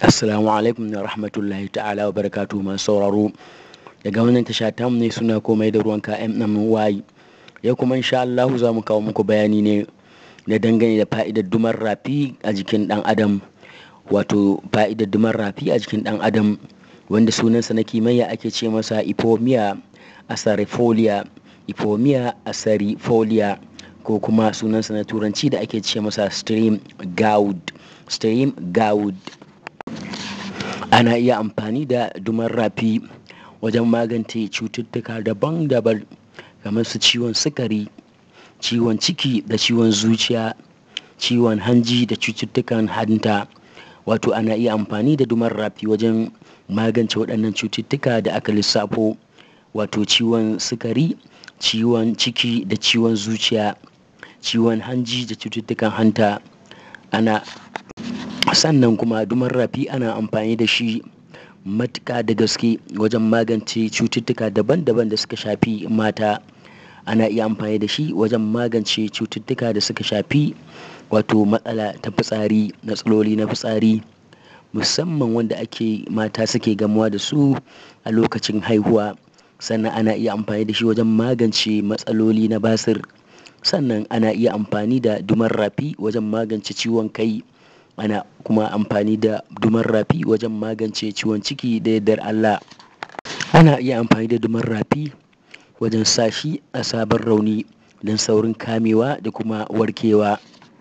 Assalamu alaikum wa rahmatullahi ta'ala wa barakatuhu masu sauraro daga wannan tasha ta ne suna komai da ruwanka MM wayi yau kuma insha Allah za mu kawo muku bayani ne da dangane da fa'idar dumar rafi a jikin dan adam wato fa'idar dumar rafi a jikin dan adam wanda sunansa na kimiyya ake ce masa ipomia asarifolia ipomia asarifolia ko kuma sunansa na turanci da ake ce masa stream goud stream goud ana iya amfani da dumar rafi wajen magance cututtuka daban-daban kamar su ciwon sukari ciwon ciki da ciwon zuciya ciwon hanji da cututtukan hanta wato ana iya amfani da dumar rafi wajen magance waɗannan cututtuka da aka lissafo wato ciwon sukari ciwon ciki da ciwon zuciya ciwon hanji da cututtukan hanta ana sannan kuma dumar rafi ana amfani da shi matuƙa da gaske wajen magance cututtuka daban-daban da suka shafi mata ana iya amfani da shi wajen magance cututtuka da suka shafi wato matsala ta fitsari matsaloli na fitsari musamman wanda ake mata suke gamuwa da su a lokacin haihuwa sannan ana iya amfani da shi wajen magance matsaloli na basir sannan ana iya amfani da dumar rafi wajen magance ciwon kai ana kuma amfani da dumar rafi wajen magance ciwon ciki da yardar Allah ana iya amfani da dumar rafi wajen sa shi a sabon rauni don saurin kamewa da kuma warkewa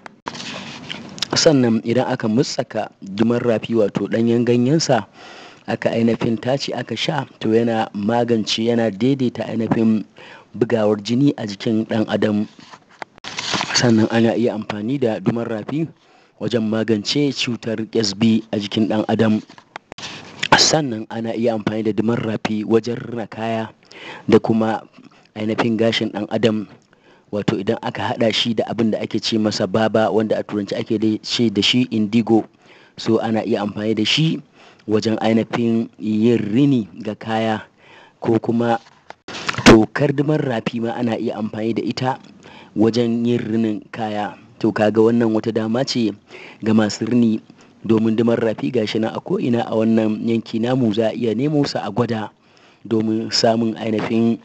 sannan idan aka mutsaka dumar rafi wato ɗanyen ganyensa aka ainihin tace aka sha to yana magance yana daidaita ainihin bugawar jini a jikin ɗan adam sannan ana iya amfani da dumar rafi wajen magance cutar ƙyasbi a jikin ɗan adam sannan ana iya amfani da dumar rafi wajen rina kaya da kuma ainihin gashin ɗan adam wato idan aka haɗa shi da abin da ake ce masa baba wanda a turanci ake ce da shi indigo so ana iya amfani da shi wajen ainihin yin rini ga kaya ko kuma tokar dumar rafi ma ana iya amfani da ita wajen yin rinin kaya to kaga wannan wata dama ce ga masu rini domin dumar rafi gashi na a ko'ina a wannan yanki namu za a iya nemo sa a gwada domin samun ainihin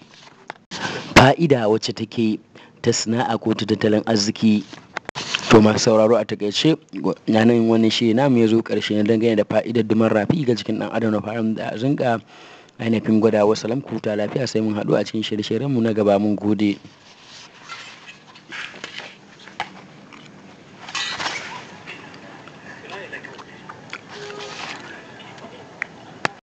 fa'ida wacce take ta sana'a ko ta tattalin arziki to masu sauraro a takaice yanan wannan shi namu ya zo karshe na dangane da fa'idar dumar rafi ga jikin dan adam na fara da zinka ainihin gwada wasu lamkuta lafiya sai mun haɗu a cikin shirye-shiryenmu na gaba mun gode